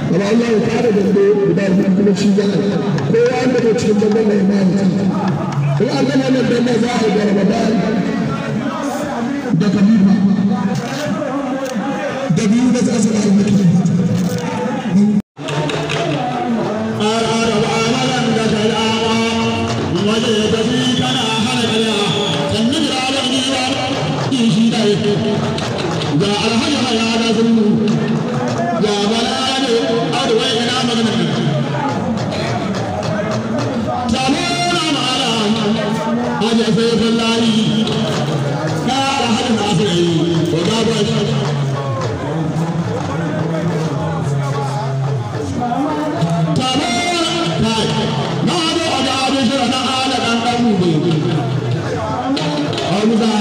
amma Allah ya kare dambe guda biyu kuma shi za a yi kowa wanda ke cikin dambe mai mahaifi in an gama nan dambe za a yi da Ramadan da Khalifa da biyu da za su yi mutum ga alhaji haya da zuru ga bala ne arwa ina magana tamuna mala haje sai billahi ka alhaji nasiri ko ga ba shi tamuna kai na do ga abin shi na ala dan dan mu ne Hamza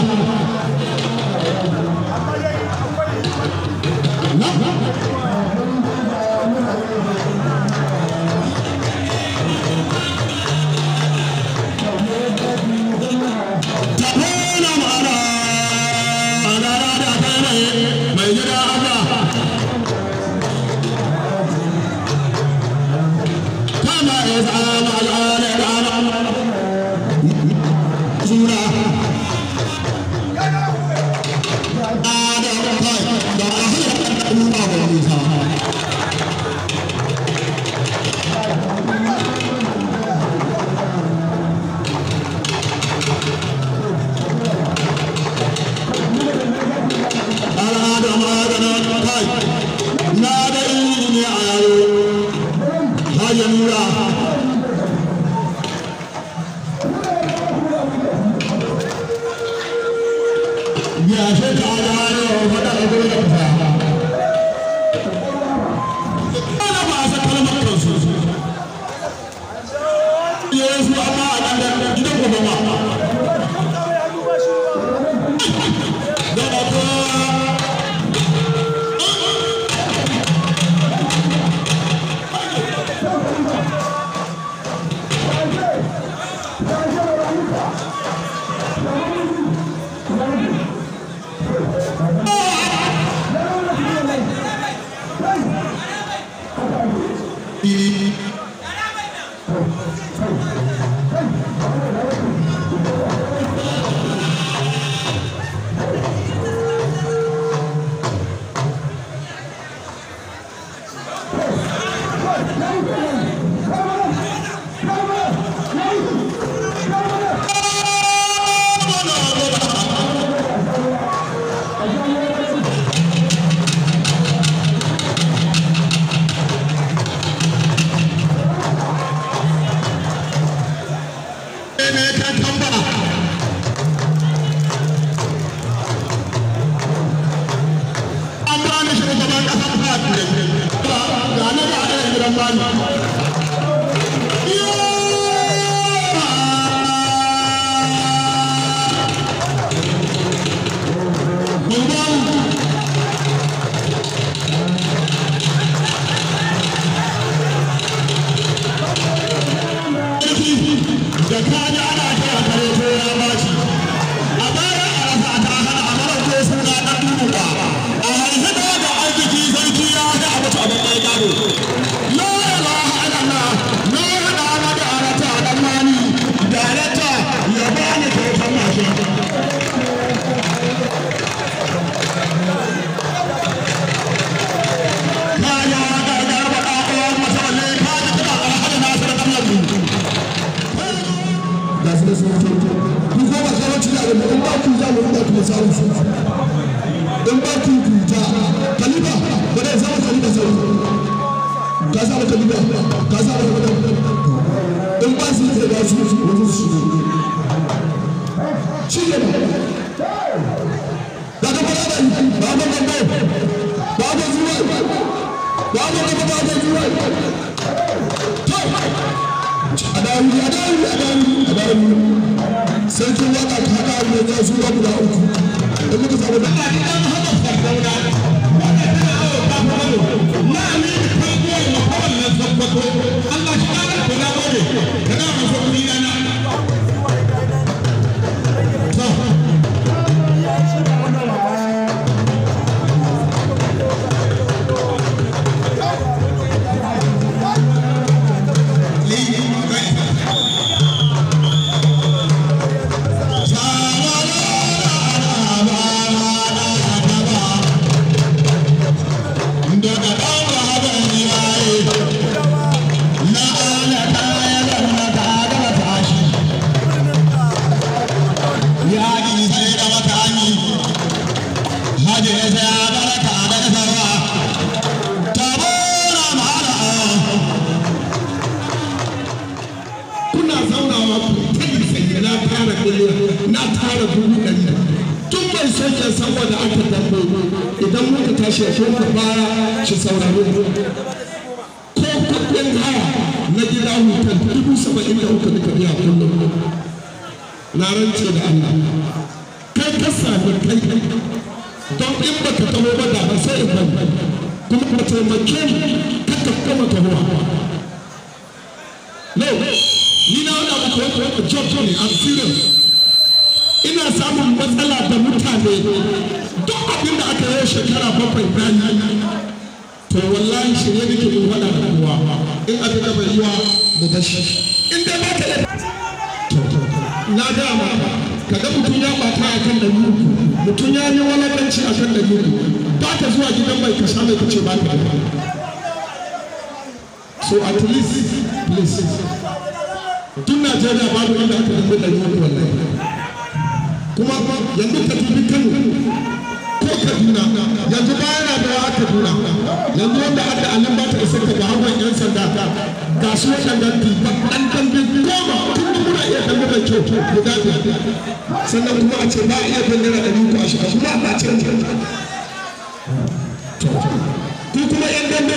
sarkin waka ta haɗa ne za su ga guda uku da muka samu da ɗan haka farfauna wanda tana awo ta fara na amini kwaguwar makawar nan tabbato Allah shi ƙara da na gode da na masu kuɗi na da dubu ɗari tun bai soke saboda aka dambe idan muka tashi ya shoka baya shi sauraro ko kuɗin haya na gida hutar dubu saba'in da uku duka biya kullum na rance da Allah kai ka sami kai don in baka taho ba da ba sai in bari kuma ka taimake ni kaka kuma tahowa no ni na wani abu kawai kawai job ne I'm serious ina samun matsala da mutane duk abin da aka yi shekara bakwai bayan to wallahi shirye nake mun faɗa da kowa in abin da bai yiwa mu bashi in dai ba ka da na gaya maka kaga mutum ya bata a kan ɗari uku mutum ya yi walakanci a kan ɗari uku ba ka zuwa gidan mai kasa mai kace ba ka da so at least please tun najeriya babu inda aka dambe ɗari uku wallahi kuma yanzu ka dubi kano ko kaduna yanzu bayan na da wa kaduna yanzu wanda aka alin ba ta isa ka ga hawan yan sanda ga su waɗanda ɗan dambe goma tun da muna iya dambe da kyau guda biyar sannan kuma a ce ba a iya dambe da ɗari uku a shiga kuma a ce ku kuma yan dambe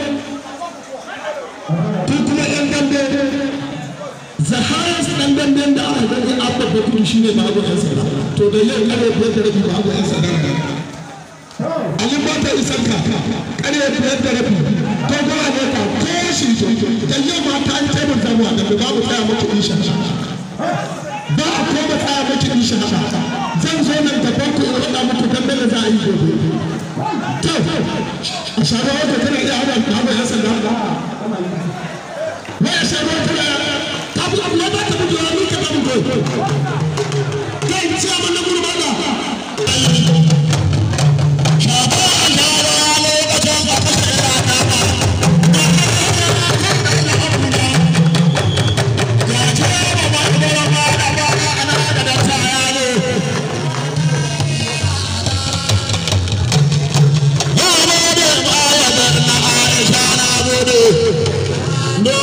ku kuma yan dambe zaharar dan damben da aka gani abba bakuru shi ne babu yan sanda to da yau kare biyar da rabi babu yan sanda alin ba ta isan ka kare biyar da rabi to gora ne ka ko shi da yau ma ta yi taimaka mu da babu tsaya maki isha ba a koma tsaya maki isha zan zo nan gaban ku in faɗa muku damben da za a yi gobe to a shaɗa wata tana iya hada babu yan sanda wai a shaɗa wata abu abu ya bata mu jira mun kada mu ko kai ci amma na gudu bada shaba Allah ya lokacin da ka tsaya na ba ya ce ba ba ba ba da ba ana da da ta ya ne ya ne da ba ya da na Aisha na gode no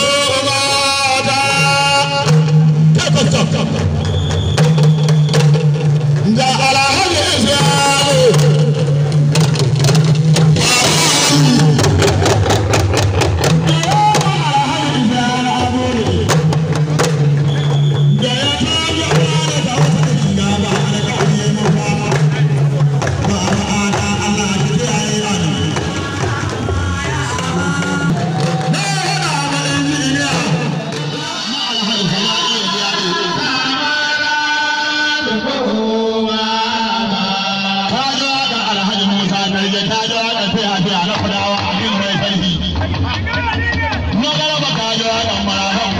ga alhaji isyamu Magana ba ka ji wa ɗan mara